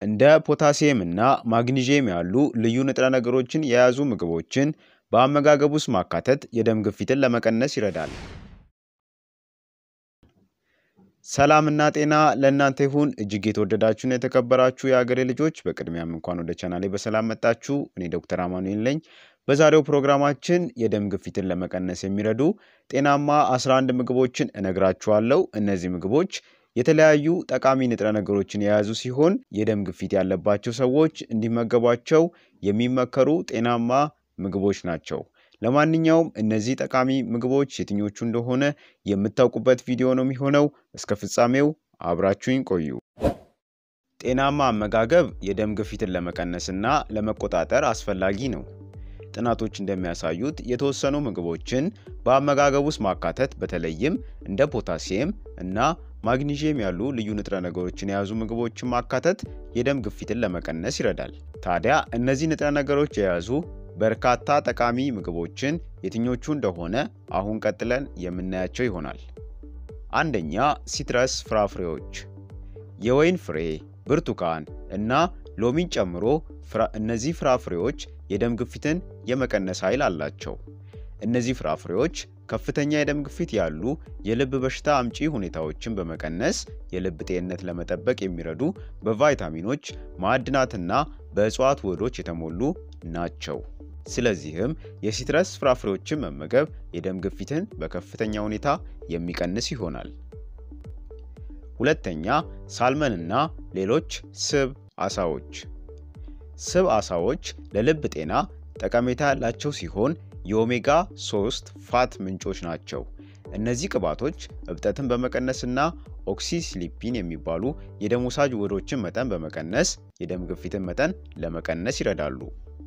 እንደ ፖታሲየም እና ማግኒዥየም ያሉ ልዩ ንጥረ ነገሮችን የያዙ ምግቦችን በአመጋገብ ውስጥ ማካተት የደም ግፊትን ለመቀነስ ይረዳል። ሰላምና ጤና ለእናንተ ይሁን። እጅግ የተወደዳችሁና የተከበራችሁ የሀገሬ ልጆች፣ በቅድሚያም እንኳን ወደ ቻናሌ በሰላም መጣችሁ። እኔ ዶክተር አማኑኤል ነኝ። በዛሬው ፕሮግራማችን የደም ግፊትን ለመቀነስ የሚረዱ ጤናማ 11 ምግቦችን እነግራችኋለሁ። እነዚህ ምግቦች የተለያዩ ጠቃሚ ንጥረ ነገሮችን የያዙ ሲሆን የደም ግፊት ያለባቸው ሰዎች እንዲመገቧቸው የሚመከሩ ጤናማ ምግቦች ናቸው። ለማንኛውም እነዚህ ጠቃሚ ምግቦች የትኞቹ እንደሆነ የምታውቁበት ቪዲዮ ነው የሚሆነው። እስከ ፍጻሜው አብራችሁኝ ቆዩ። ጤናማ አመጋገብ የደም ግፊትን ለመቀነስና ለመቆጣጠር አስፈላጊ ነው። ጥናቶች እንደሚያሳዩት የተወሰኑ ምግቦችን በአመጋገብ ውስጥ ማካተት በተለይም እንደ ፖታሲየም እና ማግኒዥየም ያሉ ልዩ ንጥረ ነገሮችን የያዙ ምግቦችን ማካተት የደም ግፊትን ለመቀነስ ይረዳል። ታዲያ እነዚህ ንጥረ ነገሮች የያዙ በርካታ ጠቃሚ ምግቦችን የትኞቹ እንደሆነ አሁን ቀጥለን የምናያቸው ይሆናል። አንደኛ፣ ሲትረስ ፍራፍሬዎች፣ የወይን ፍሬ፣ ብርቱካን እና ሎሚን ጨምሮ እነዚህ ፍራፍሬዎች የደም ግፊትን የመቀነስ ኃይል አላቸው። እነዚህ ፍራፍሬዎች ከፍተኛ የደም ግፊት ያሉ የልብ በሽታ አምጪ ሁኔታዎችን በመቀነስ የልብ ጤንነት ለመጠበቅ የሚረዱ በቫይታሚኖች ማዕድናትና በእጽዋት ውህዶች የተሞሉ ናቸው። ስለዚህም የሲትረስ ፍራፍሬዎችን መመገብ የደም ግፊትን በከፍተኛ ሁኔታ የሚቀንስ ይሆናል። ሁለተኛ፣ ሳልመንና ሌሎች ስብ አሳዎች። ስብ አሳዎች ለልብ ጤና ጠቀሜታ ያላቸው ሲሆን የኦሜጋ 3 ፋት ምንጮች ናቸው። እነዚህ ቅባቶች እብጠትን በመቀነስና ኦክሲስሊፒን የሚባሉ የደም ወሳጅ ውህዶችን መጠን በመቀነስ የደም ግፊትን መጠን ለመቀነስ ይረዳሉ።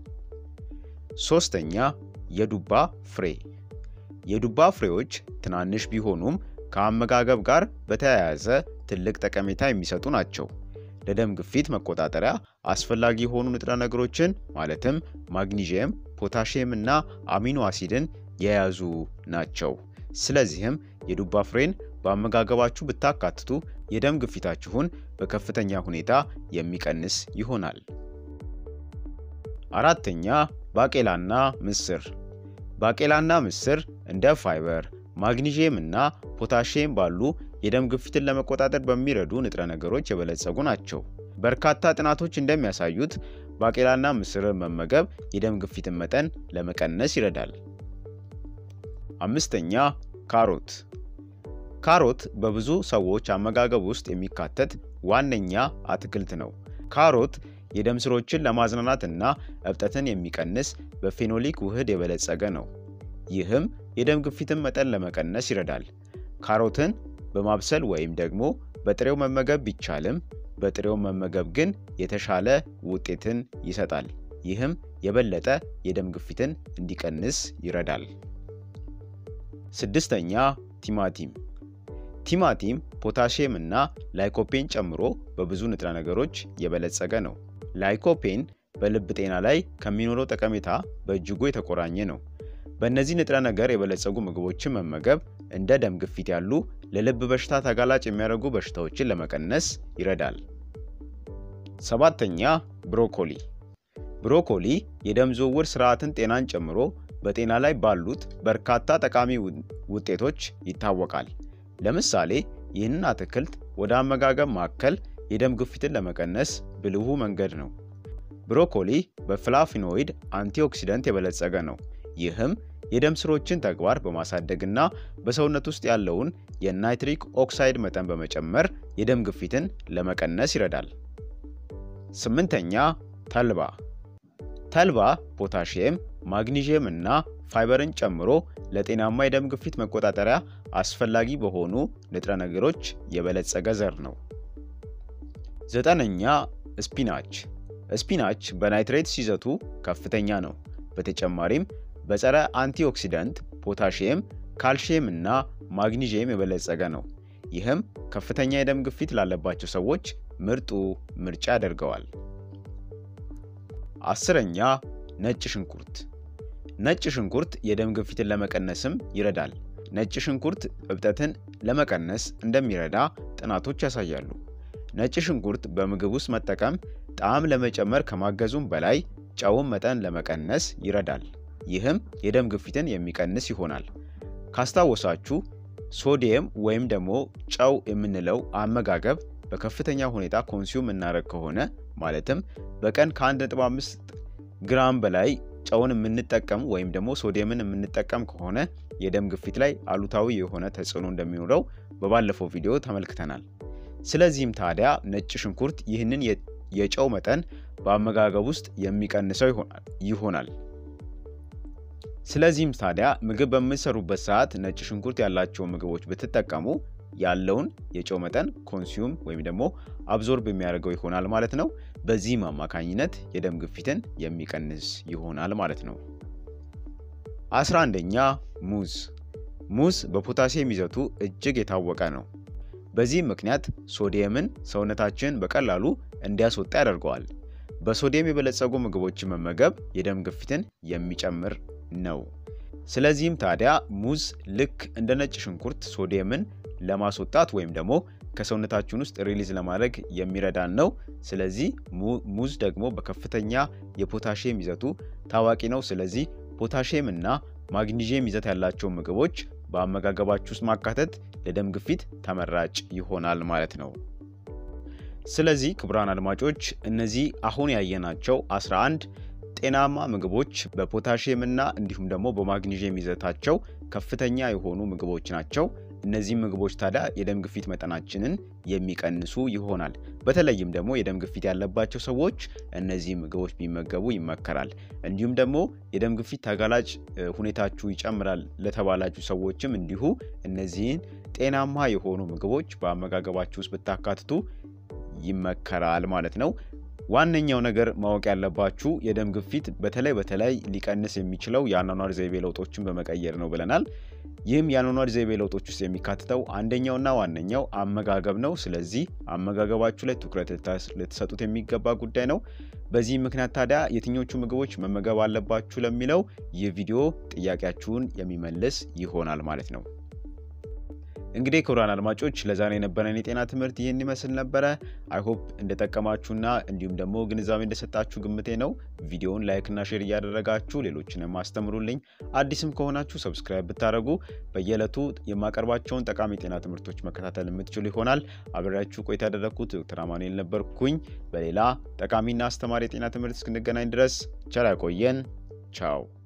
ሶስተኛ የዱባ ፍሬ። የዱባ ፍሬዎች ትናንሽ ቢሆኑም ከአመጋገብ ጋር በተያያዘ ትልቅ ጠቀሜታ የሚሰጡ ናቸው። ለደም ግፊት መቆጣጠሪያ አስፈላጊ የሆኑ ንጥረ ነገሮችን ማለትም ማግኒዥየም፣ ፖታሺየም እና አሚኖ አሲድን የያዙ ናቸው። ስለዚህም የዱባ ፍሬን በአመጋገባችሁ ብታካትቱ የደም ግፊታችሁን በከፍተኛ ሁኔታ የሚቀንስ ይሆናል። አራተኛ ባቄላና ምስር። ባቄላና ምስር እንደ ፋይበር፣ ማግኒዥየም እና ፖታሺየም ባሉ የደም ግፊትን ለመቆጣጠር በሚረዱ ንጥረ ነገሮች የበለጸጉ ናቸው። በርካታ ጥናቶች እንደሚያሳዩት ባቄላና ምስርን መመገብ የደም ግፊትን መጠን ለመቀነስ ይረዳል። አምስተኛ ካሮት። ካሮት በብዙ ሰዎች አመጋገብ ውስጥ የሚካተት ዋነኛ አትክልት ነው። ካሮት የደም ስሮችን ለማዝናናት እና እብጠትን የሚቀንስ በፌኖሊክ ውህድ የበለጸገ ነው። ይህም የደም ግፊትን መጠን ለመቀነስ ይረዳል። ካሮትን በማብሰል ወይም ደግሞ በጥሬው መመገብ ቢቻልም በጥሬው መመገብ ግን የተሻለ ውጤትን ይሰጣል። ይህም የበለጠ የደም ግፊትን እንዲቀንስ ይረዳል። ስድስተኛ ቲማቲም። ቲማቲም ፖታሺየም እና ላይኮፔን ጨምሮ በብዙ ንጥረ ነገሮች የበለጸገ ነው። ላይኮፔን በልብ ጤና ላይ ከሚኖረው ጠቀሜታ በእጅጉ የተቆራኘ ነው። በእነዚህ ንጥረ ነገር የበለጸጉ ምግቦችን መመገብ እንደ ደም ግፊት ያሉ ለልብ በሽታ ተጋላጭ የሚያደርጉ በሽታዎችን ለመቀነስ ይረዳል። ሰባተኛ ብሮኮሊ። ብሮኮሊ የደም ዝውውር ስርዓትን ጤናን ጨምሮ በጤና ላይ ባሉት በርካታ ጠቃሚ ውጤቶች ይታወቃል። ለምሳሌ ይህንን አትክልት ወደ አመጋገብ ማዕከል የደም ግፊትን ለመቀነስ ብልሁ መንገድ ነው። ብሮኮሊ በፍላፊኖይድ አንቲኦክሲደንት የበለጸገ ነው። ይህም የደም ስሮችን ተግባር በማሳደግና በሰውነት ውስጥ ያለውን የናይትሪክ ኦክሳይድ መጠን በመጨመር የደም ግፊትን ለመቀነስ ይረዳል። ስምንተኛ ተልባ። ተልባ ፖታሺየም፣ ማግኒዥየም እና ፋይበርን ጨምሮ ለጤናማ የደም ግፊት መቆጣጠሪያ አስፈላጊ በሆኑ ንጥረ ነገሮች የበለጸገ ዘር ነው። ዘጠነኛ ስፒናች። ስፒናች በናይትሬትስ ይዘቱ ከፍተኛ ነው። በተጨማሪም በጸረ አንቲኦክሲደንት ፖታሺየም፣ ካልሺየም እና ማግኒዥየም የበለጸገ ነው። ይህም ከፍተኛ የደም ግፊት ላለባቸው ሰዎች ምርጡ ምርጫ ያደርገዋል። አስረኛ ነጭ ሽንኩርት። ነጭ ሽንኩርት የደም ግፊትን ለመቀነስም ይረዳል። ነጭ ሽንኩርት እብጠትን ለመቀነስ እንደሚረዳ ጥናቶች ያሳያሉ። ነጭ ሽንኩርት በምግብ ውስጥ መጠቀም ጣዕም ለመጨመር ከማገዙም በላይ ጨውን መጠን ለመቀነስ ይረዳል። ይህም የደም ግፊትን የሚቀንስ ይሆናል። ካስታወሳችሁ ሶዲየም ወይም ደግሞ ጨው የምንለው አመጋገብ በከፍተኛ ሁኔታ ኮንሱም እናደረግ ከሆነ ማለትም በቀን ከ1.5 ግራም በላይ ጨውን የምንጠቀም ወይም ደግሞ ሶዲየምን የምንጠቀም ከሆነ የደም ግፊት ላይ አሉታዊ የሆነ ተጽዕኖ እንደሚኖረው በባለፈው ቪዲዮ ተመልክተናል። ስለዚህም ታዲያ ነጭ ሽንኩርት ይህንን የጨው መጠን በአመጋገብ ውስጥ የሚቀንሰው ይሆናል። ስለዚህም ታዲያ ምግብ በምትሰሩበት ሰዓት ነጭ ሽንኩርት ያላቸውን ምግቦች ብትጠቀሙ ያለውን የጨው መጠን ኮንሱም ወይም ደግሞ አብዞርብ የሚያደርገው ይሆናል ማለት ነው። በዚህም አማካኝነት የደም ግፊትን የሚቀንስ ይሆናል ማለት ነው። አስራ አንደኛ ሙዝ። ሙዝ በፖታሲየም ይዘቱ እጅግ የታወቀ ነው። በዚህም ምክንያት ሶዲየምን ሰውነታችን በቀላሉ እንዲያስወጣ ያደርገዋል። በሶዲየም የበለጸጉ ምግቦችን መመገብ የደም ግፊትን የሚጨምር ነው። ስለዚህም ታዲያ ሙዝ ልክ እንደ ነጭ ሽንኩርት ሶዲየምን ለማስወጣት ወይም ደግሞ ከሰውነታችን ውስጥ ሪሊዝ ለማድረግ የሚረዳን ነው። ስለዚህ ሙዝ ደግሞ በከፍተኛ የፖታሽየም ይዘቱ ታዋቂ ነው። ስለዚህ ፖታሽየም እና ማግኒዥየም ይዘት ያላቸው ምግቦች በአመጋገባችሁ ውስጥ ማካተት ለደም ግፊት ተመራጭ ይሆናል ማለት ነው። ስለዚህ ክቡራን አድማጮች እነዚህ አሁን ያየናቸው 11 ጤናማ ምግቦች በፖታሽየም እና እንዲሁም ደግሞ በማግኒዥየም ይዘታቸው ከፍተኛ የሆኑ ምግቦች ናቸው። እነዚህ ምግቦች ታዲያ የደም ግፊት መጠናችንን የሚቀንሱ ይሆናል። በተለይም ደግሞ የደም ግፊት ያለባቸው ሰዎች እነዚህ ምግቦች ቢመገቡ ይመከራል። እንዲሁም ደግሞ የደም ግፊት ተጋላጭ ሁኔታችሁ ይጨምራል ለተባላችሁ ሰዎችም እንዲሁ እነዚህን ጤናማ የሆኑ ምግቦች በአመጋገባችሁ ውስጥ ብታካትቱ ይመከራል ማለት ነው። ዋነኛው ነገር ማወቅ ያለባችሁ የደም ግፊት በተለይ በተለይ ሊቀንስ የሚችለው የአኗኗር ዘይቤ ለውጦችን በመቀየር ነው ብለናል። ይህም የአኗኗር ዘይቤ ለውጦች ውስጥ የሚካትተው አንደኛውና ዋነኛው አመጋገብ ነው። ስለዚህ አመጋገባችሁ ላይ ትኩረት ልትሰጡት የሚገባ ጉዳይ ነው። በዚህ ምክንያት ታዲያ የትኞቹ ምግቦች መመገብ አለባችሁ ለሚለው ይህ ቪዲዮ ጥያቄያችሁን የሚመልስ ይሆናል ማለት ነው። እንግዲህ ክቡራን አድማጮች ለዛሬ የነበረን የጤና ትምህርት ይህን ይመስል ነበረ። አይሆፕ እንደጠቀማችሁና እንዲሁም ደግሞ ግንዛቤ እንደሰጣችሁ ግምቴ ነው። ቪዲዮውን ላይክና ሼር እያደረጋችሁ ሌሎችንም አስተምሩልኝ። አዲስም ከሆናችሁ ሰብስክራይብ ብታደረጉ በየዕለቱ የማቀርባቸውን ጠቃሚ የጤና ትምህርቶች መከታተል የምትችሉ ይሆናል። አብሬያችሁ ቆይታ ያደረግኩት ዶክተር አማኑኤል ነበርኩኝ። በሌላ ጠቃሚና አስተማሪ የጤና ትምህርት እስክንገናኝ ድረስ ቸር ያቆየን። ቻው